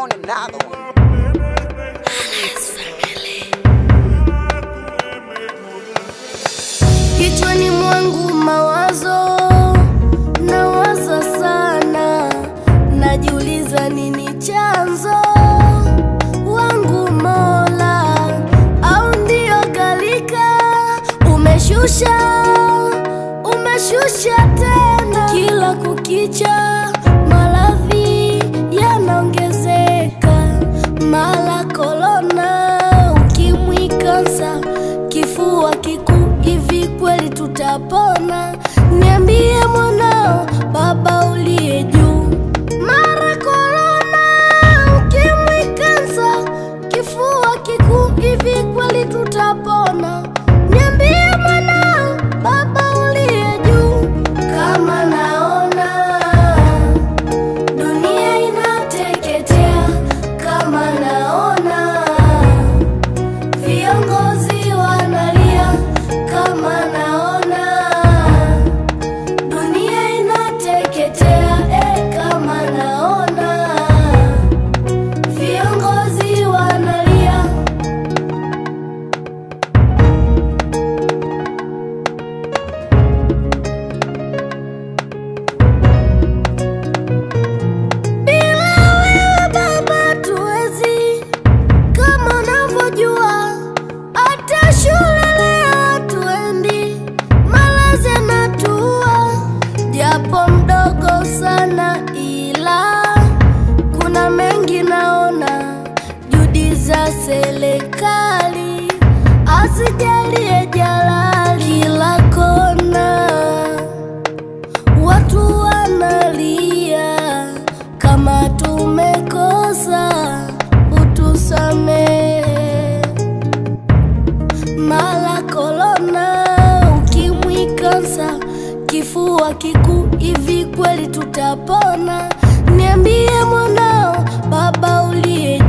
on another one. Kichwani mwangu mawazo nawaza sana, najiuliza nini chanzo wangu Mola, au ndio galika umeshusha umeshusha tena, kila kukicha maradhi yanaongezeka, mara korona, ukimwi, kansa, kifua kikuu, hivi kweli tutapona? Niambie mwanao, Baba uliye juu, mara korona, ukimwi, kansa, kifua kikuu, hivi kweli tutapona? Niambie mwanao, Baba uliye juu, kama naona dunia inateketea, kama naona viongozi wanalia, kama naona dunia inateketea, eh, kama naona viongozi wanalia. Bila wewe Baba tuwezi, kama unavyojua, hata shule leo hatuendi, malazi yanatua, japo mdogo sana, ila kuna mengi naona, juhudi za serikali asijalie jalali kila kona Watu wanalia kama tumekosa, utusamehe. Mara korona, ukimwi, kansa, kifua kikuu, hivi kweli tutapona? Niambie mwanao, Baba uliye